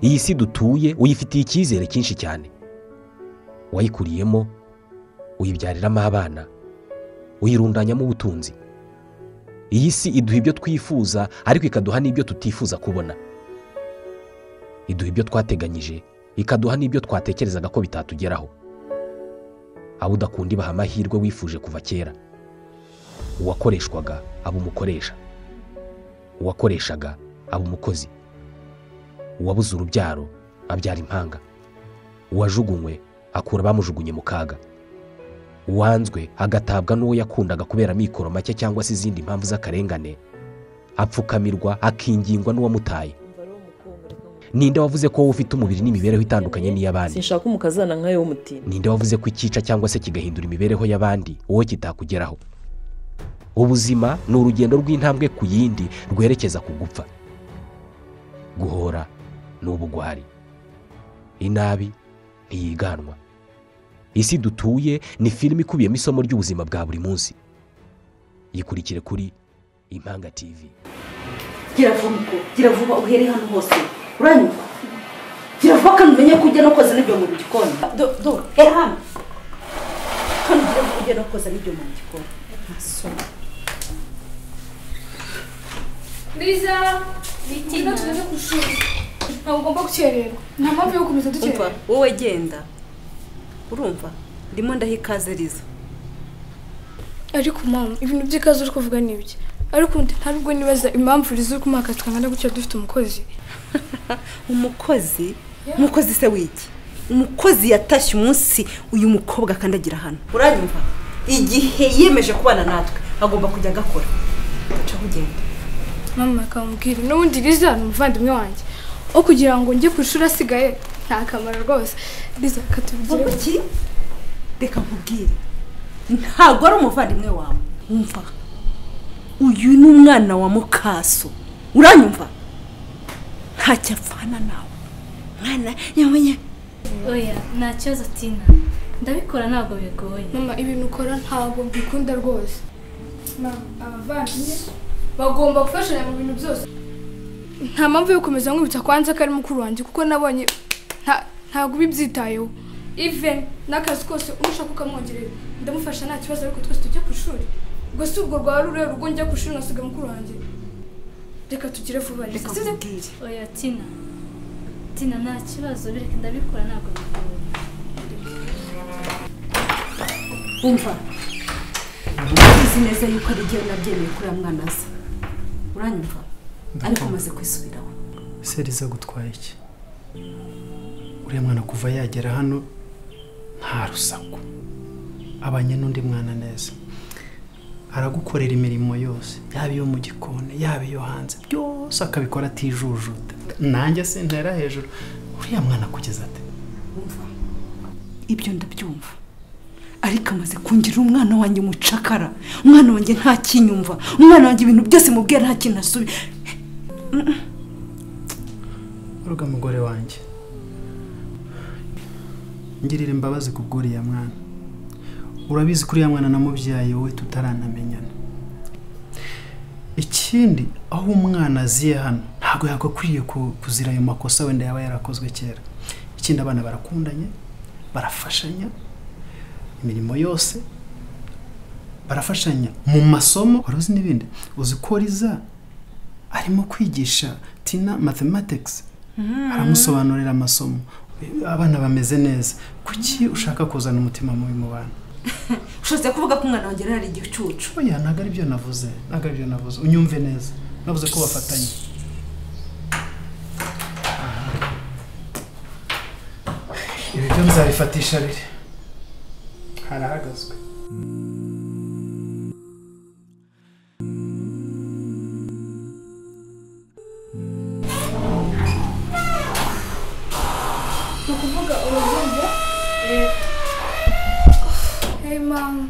iyi si dutuye uyifitiye icyizere cyinshi cyane wayikuriyemo uyibyariramo abana uyirundanyamo ubutunzi iyi si iduha ibyo twifuza ariko ikaduha n'ibyo tutifuza kubona iduha ibyo twateganyije ikaduha n'ibyo twatekerezaga ko bitatugeraho abo udakunda ibaha amahirwe wifuje kuva kera uwakoreshwaga aba umukoresha uwakoreshaga aba umukozi uwabuze urubyaro abyara impanga uwajugunywe akura abamujugunye mu kaga uwanzwe agatabwa n'uwo yakundaga kubera amikoro make cyangwa se izindi mpamvu z'akarengane apfukamirwa akingingwa n'uwamutaye ninde wavuze ko wowe ufite umubiri n'imibereho itandukanye n'iy'abandi sinshaka umukazana nk'ayo w'umutima ninde wavuze ko ikica cyangwa se kigahindura imibereho y'abandi wowe kitakugeraho ubuzima ni urugendo rw'intambwe ku yindi rwerekeza ku gupfa guhora ni ubugwari inabi ntiyiganwa isi dutuye ni filime ikubiyemo isomo ry'ubuzima bwa buri munsi yikurikire kuri impanga tivi gira vuba ubwo gira vuba uhere hano hose uranyurwa gira vuba kandi umenye ko ujya no koza n'ibyombo mu gikoni do do hera hano kandi gira vuba ujya no koza n'ibyombo mu gikoni ntasoma biza bitinya tumaze ku ishuri ntabwo ugomba gukererwa nta mpamvu yo gukomeza umva dukererwa wowe genda urumva ndimo ndaha ikaze riza ariko mama ibintu by'ikazi uri kuvuga ni ibye ariko undi ntabwo nibaza impamvu riza uri kumwaka twangana gutya dufite umukozi umukozi umukozi se wiki umukozi yatashye umunsi uyu mukobwa akandagira hano uranyumva igihe yiyemeje kubana natwe agomba kujya agakora ducaho ugenda mama akamubwira n'ubundi riza ni umuvandimwe wanjye aho kugira ngo njye ku ishuri asigaye nta kamaro rwose riza katubigire ubuki reka nkubwire ntabwo ari umuvandimwe wawe wumva uyu ni umwana wa mukaso uranyumva ntacyo apfana nawe mwana yamenye oya nta kibazo tina ndabikora ntabwo bigoye mama ibintu ukora ntabwo mbikunda rwose mama abavandimwe bagomba gufashanya mu bintu byose nta mpamvu yo gukomeza nkwibutsa kwanza ko ari mukuru wanjye kuko nabonye nta- ntabwo ubibyitayeho even n'akazi kose umushaka ukamwongerera ndamufasha nta kibazo ariko twese tujya ku ishuri ubwo si ubwo rwaba ruriya rugo njya ku ishuri nkasiga mukuru wanjye reka tugire vuba reka reka nkubwire oya tina tina nta kibazo bireke ndabikora ntabwo bigoye umva uzi neza yuko ari igihe nabyemeye kuri uriya mwana aza uranyumva ariko umaze kwisubiraho seriza gutwara iki uriya mwana kuva yagera hano nta rusaku abanye n'undi mwana neza aragukorera imirimo yose yaba iyo mu gikoni yaba iyo hanze byose akabikora atijujuta nanjye sintera hejuru uriya mwana kugeza ate umva ibyo ndabyumva ariko amaze kungira umwana wanjye umucakara umwana wanjye nta kinyumva umwana wanjye ibintu byose mubwira nta kintu asubi uruga mugore wanjye ngirira imbabazi ku bw'uriya mwana urabizi ko uriya mwana namubyaye wowe tutaranamenyana ikindi aho umwana aziye hano ntabwo yagakwiye ku- kuzira ayo makosa wenda yaba yarakozwe kera ikindi abana barakundanye barafashanya imirimo yose barafashanya mu masomo wari uzi n'ibindi uzi ko riza arimo kwigisha tina mathematics aramusobanurira amasomo abana bameze neza kuki ushaka kuzana umutima mubi mu bana ushobora kuvuga ko umwana wanjye yari ari igicucu oya ntabwo ari byo navuze ntabwo ari byo navuze unyumve neza navuze ko bafatanye ibi byo nzabifatisha riri harahagazwe ni ukuvuga urubyumva hey mama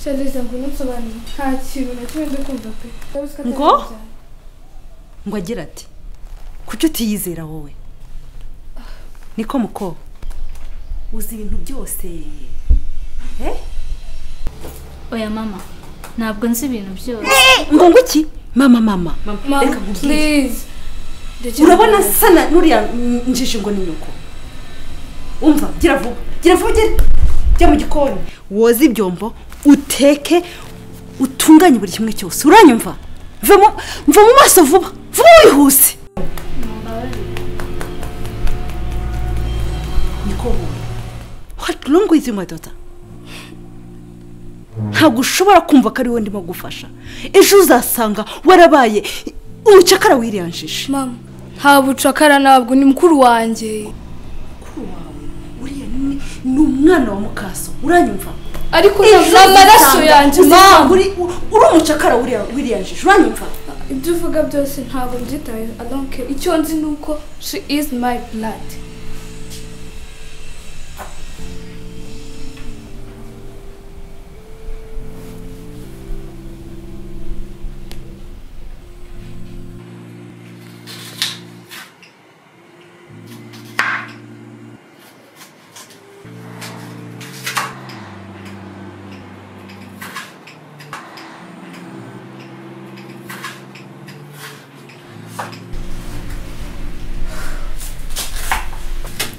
shaliza ngo ununsobanurire nta kintu na kimwe ndi kumva pe ndabizi ko atari Ngo? byo. ngo agira ati kuki utiyizera wowe niko muko uzi ibintu byose oya mama ntabwo nzi ibintu byose ngo ngo iki mama mama mama nkubwire. please urabona sana n'uriya mm, njiji ngo ni nyoko umva gira vuba gira vuba ugere jya mu gikoni woze ibyombo uteke utunganye buri kimwe cyose uranyumva mva mu- mva mu maso vuba vuba wihuse nikoboye what wrong with you my daughter ntabwo ushobora kumva ko ari wowe ndimo gufasha ejo uzasanga warabaye umucakara wiriyanjije mama nta bucakara ntabwo ni mukuru wanjye uriya ni ni umwana wa mukaso uranyumva ariko ni amaraso yanjye mama mama uri uri umucakara wiriya- wiriyanjije uranyumva ibyo uvuga byose ntabwo mbyitaye i don't care icyo nzi ni uko she is my blood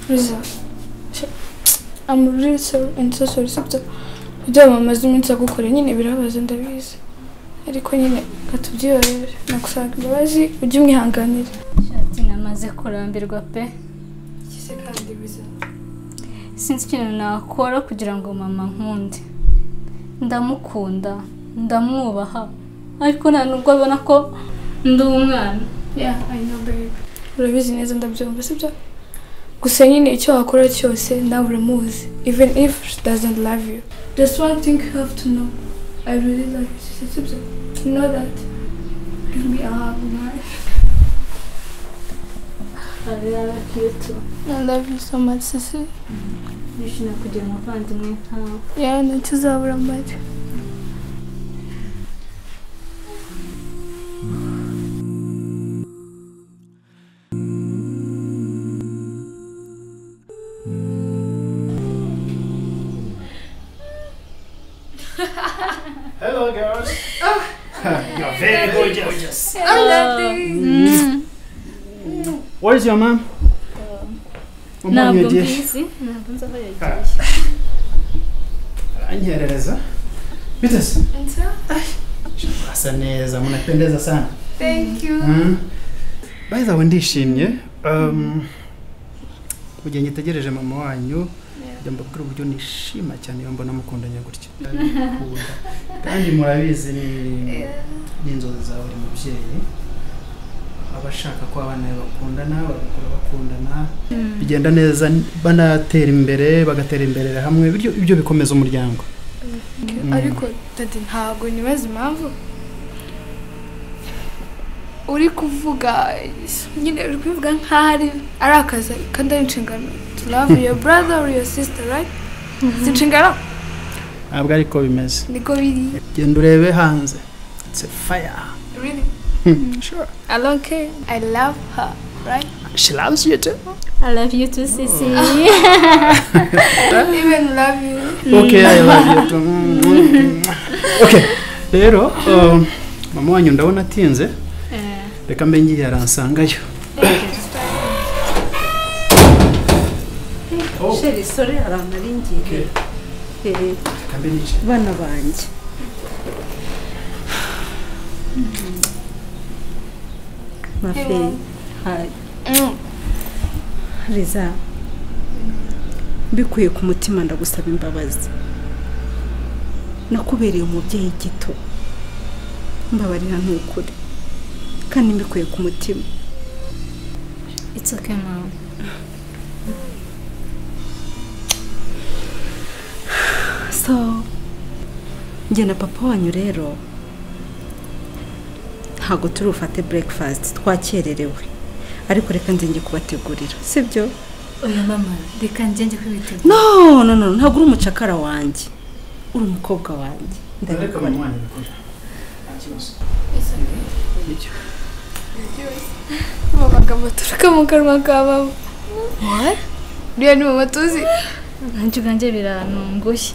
Reza, I'm really sorry and so sorry. Sibyo, ibyo mamaze iminsi agukoreye nyine birabaza ndabizi. Ariko nyine katubyiyorere nakusaba imbabazi ujye umwihanganira. shati namaze kurambirwa pe Kize kandi biza. sinzi ikintu nakora kugira ngo mama nkunde ndamukunda ndamwubaha ariko nta nubwo abona ko ndi umwana Yeah, I know babe. Urabizi neza ndabyumva sibyo? Gusa nyine icyo wakora cyose nawe uramuzi. Even if she doesn't love you. Just one thing you have to know. I really love you sibyo? You know that. Give me a hug, man. I love you so much, Sissy. nishimiye kugira umuvandimwe nkawe Yeah, ntituzabura amajwi. Hello, girls. You're very gorgeous. Where's your mom? ntabwo mbizi ntabwo nzi aho yagiye Anyiherereza. Bite se? Asa neza, mnapendeza sana. Thank you. Mm. By the way, ndishimye. Um, mu gihe nyitegereje mama wanyu yamba kuri uburyo nishima cyane yomba namukundanye gutya Ndamukunda. kandi murabizi ni n'inzozi za buri mubyeyi aba ashaka ko abana be bakundana bagakura bakundana bigenda neza banatera imbere bagaterera imbere hamwe bityo ibyo bikomeza umuryango Ariko dadi ntabwo nibaza impamvu uri kuvuga nyine uri kubivuga nkaho ari ari akazi kandi ari inshingano to love your brother or your sister right si inshingano ntabwo ariko bimeze niko biri genda urebe hanze it's a fire really sure I don't care I love her right she loves you too I love you too sisi even love you okay i love you too Mm. okay rero um, mama wanyu ndabona atinze reka mbe ngiye aransangayo sheri sore hari amaringiri reka mbe nicaye bana banjye mafe hayi reza mbikuye ku mutima ndagusaba imbabazi nakubereye umubyeyi gito mbabarira ntukure kandi mbikuye ku mutima it's okay mama so njye na papa wanyu rero ntabwo turi bufate breakfast twakererewe ariko reka nze njye kubategurira sibyo oya mama reka ngenge kwibitegura no no no ntabwo uri umucakara wanjye uri umukobwa wanjye reka mama wanyu bikora Nibyo. aba bagabo baturuka mu kanwa ka baba what uriya ni mama tuzi nanjye ubwanjye biranunguye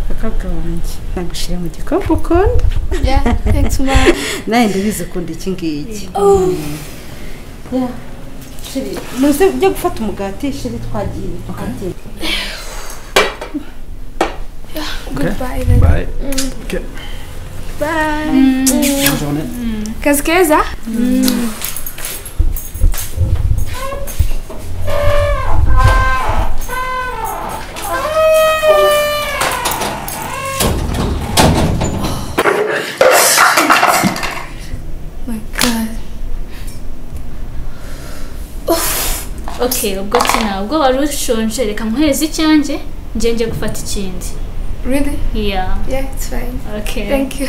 mukobwa wanjye nagushyira mu gikombe ukunda Yeah, thanks mom. nawe ndabizi ukunda iki ngiki Yeah. Shiri, muze ujye gufata umugati shiri twagiye ukatira Goodbye. then. Bye. Okay. Bye. Bonne journée. Kazi keza? My God. okay ubwo ki ntabwo wari ushonje reka muhereze icyanjye njye njye gufata ikindi Really? iya Yeah, it's fine. okay Thank you.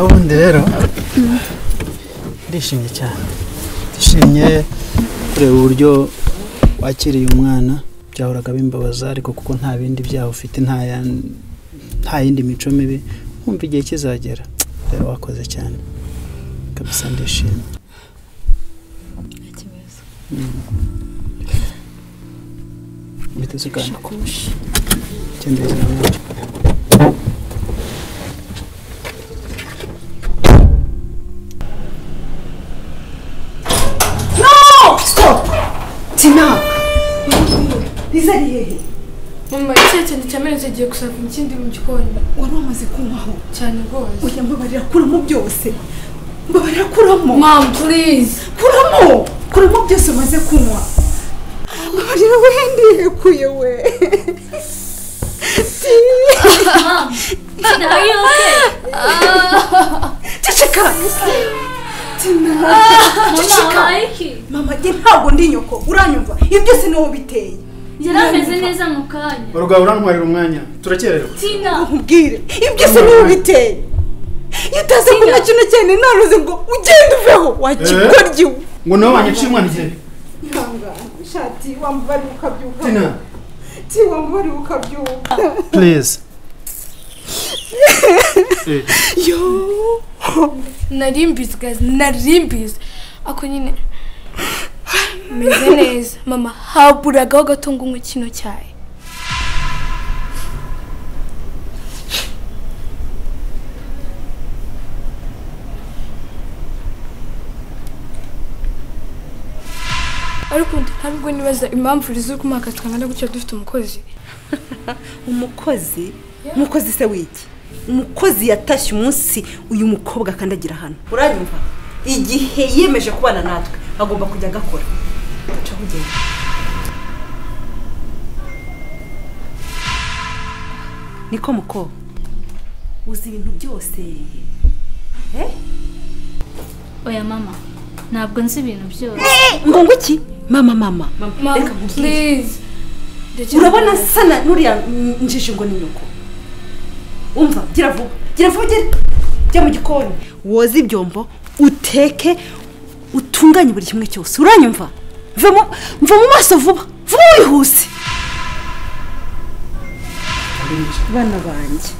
ubundi rero ndishimye cyane ndishimye kureba uburyo wakiriye umwana byahoraga bimbabaza ariko kuko nta bindi byaha ufite nta yan- nta yindi mico mibi wumva igihe kizagera rero wakoze cyane kabisa ndishimye biteze kandi cyenda tina riza ari hehe Mama, icyo kintu cyamenetse giye gusaba ikindi mu gikoni. wari wamaze kunywaho Cyane rwose. oya mbabarira kuramo byose mbabarira kuramo Mom, please. kuramo kuramo byose umaze kunywa mbabarira we ndihekuye we are you okay ceceka mama are you okay mama jye ntabwo ndi nyoko uranyumva ibi byose ni wowe biteye yari ameze neza mu kanya urugabo urantwarira umwanya turakererwa tina nkubwire ibi byose ni wowe biteye iyo utaza kunywa kino cyane naruze ngo ugende uveho wakigoryi we ngo nawe wanyaciye umwana igihe ishati wamubarira ukabyuka tina ti wamubarira ukabyuka please yo Narimbizi guys, narimbizi. Ako nyine meze neza. Mama, haburagaho gato ngo unywe kino cyayi. ariko ntabwo nibaza impamvu rizo kumaka twangana gutya dufite umukozi umukozi umukozi se wiki umukozi yatashye umunsi uyu mukobwa akandagira hano uranyumva igihe yiyemeje kubana natwe agomba kujya agakora caho ugenda niko mukobwa uzi ibintu byose Eh? oya mama ntabwo nzi ibintu byose ngo ngo iki mama mama mama reka nkubwire please Ndekera urabona sana nuriya mm, njiji ngo ni nyoko umva gira vuba gira vuba ugere jya mu gikoni woze ibyombo uteke utunganye buri kimwe cyose uranyumva mva mu mva mu maso vuba vuba wihuse bana banjye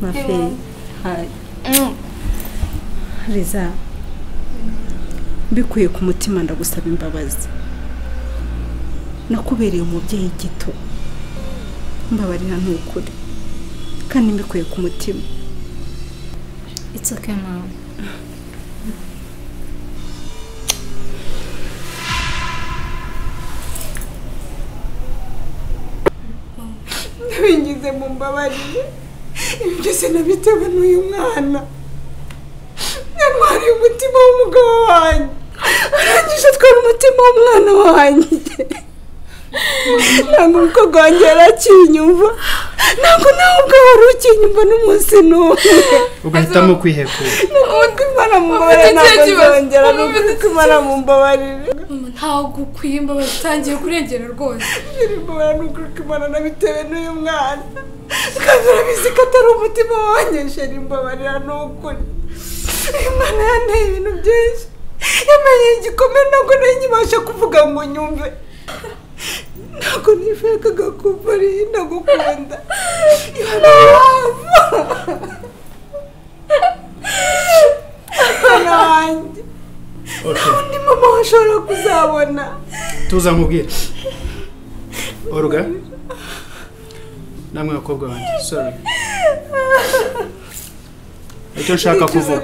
mafe hayi riza mbikuye ku mutima ndagusaba imbabazi nakubereye umubyeyi gito mbabarira ntukuri kandi mbikuye ku mutima it's okay mama ntibigize mu mbabarire ibi byose nabitewe n'uyu mwana yantwariye umutima w'umugabo wanjye arangije atwara umutima w'umwana wanjye ntabwo umukobwa wanjye yari akinyumva ntabwo nawe ubwo wari ukinyumva n'umunsi n'umwe ugahitamo kwihekura nukundi imana mumbabarire ntabwo nzongera nukundi imana mumbabarire mama ntabwo ukwiye imbabazi utangiye kurengera rwose Mbona nukuruka imana nabitewe n'uyu mwana kandi urabizi ko atari umutima wanyeshe imbabarira ni ukuri uyu mwana yanteye ibintu byinshi yamenye igikome ntabwo nari nkibasha kuvuga ngo nyumve ntabwo nifekaga kumva ariyo ndagukunda ibana wava abana wanjye undi mama washobora kuzabona tuza nkubwira oruga namwe bakobwa banjye sorry icyo nshaka kuvuga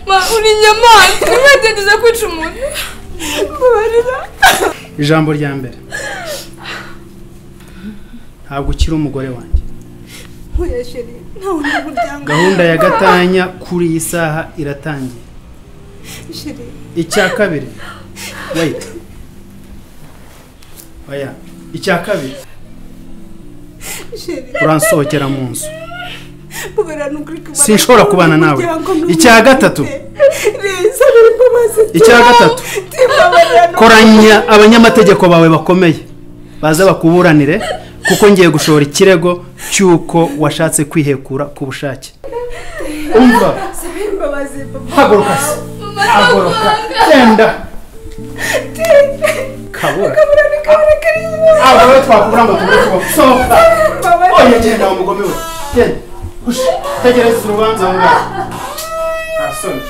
ma uri inyamaswa urimo ugerageza kwica umuntu ijambo rya mbere ntabwo ukiri umugore wanjye nkuya sheri ntawe undi muryango gahunda ya gatanya kuri iyi saha iratangiye sheri icya kabiri wayita oya icya kabiri sheri uransohokera mu nzu kubera nukuri kubana Sinshobora kubana nawe. Icya gatatu. reza biri kubaza Icya gatatu. koranya abanyamategeko bawe bakomeye baze bakuburanire kuko ngiye gushora ikirego cy'uko washatse kwihekura ku bushake umva imbabazi haguruka se haguruka genda kabura kabura ni kabura kariya ntabwo rero twakubura ngo tubure kubaho sohoka oya genda wa mugome we genda ushi tegereza urubanza ngaho nta soni